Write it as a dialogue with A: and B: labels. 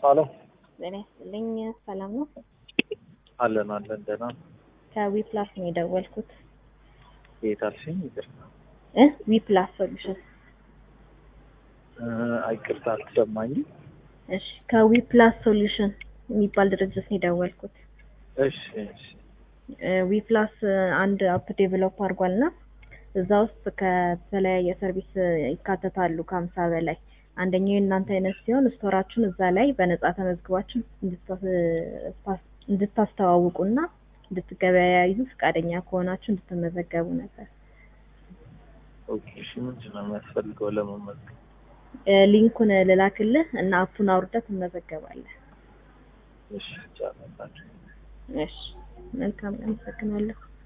A: ሀሎ
B: ጤና ይስጥልኝ። ሰላም ነው?
A: አለን አለን ደህና
B: ከዊፕላስ ነው የደወልኩት
A: የት አልሽኝ? ይቅርታ
B: እ ዊፕላስ ሶሉሽን።
A: አይቅርታ አልተሰማኝም።
B: እሺ ከዊፕላስ ሶሉሽን የሚባል ድርጅት ነው የደወልኩት።
A: እሺ እሺ
B: እ ዊፕላስ አንድ አፕ ዴቨሎፕ አድርጓል እና እዛ ውስጥ ከተለያየ ሰርቪስ ይካተታሉ ከሀምሳ በላይ አንደኛው የእናንተ አይነት ሲሆን ስቶራችሁን እዛ ላይ በነጻ ተመዝግባችሁ እንድታስተዋውቁና እንድትገበያዩ ፈቃደኛ ከሆናችሁ እንድትመዘገቡ ነበር።
A: ኦኬ እሺ ምንድን ነው የሚያስፈልገው ለመመዝገብ?
B: እ ሊንኩን ልላክልህ እና አፑን አውርደህ ትመዘገባለህ።
A: እሺ ይቻላል።
B: እሺ መልካም፣ አመሰግናለሁ።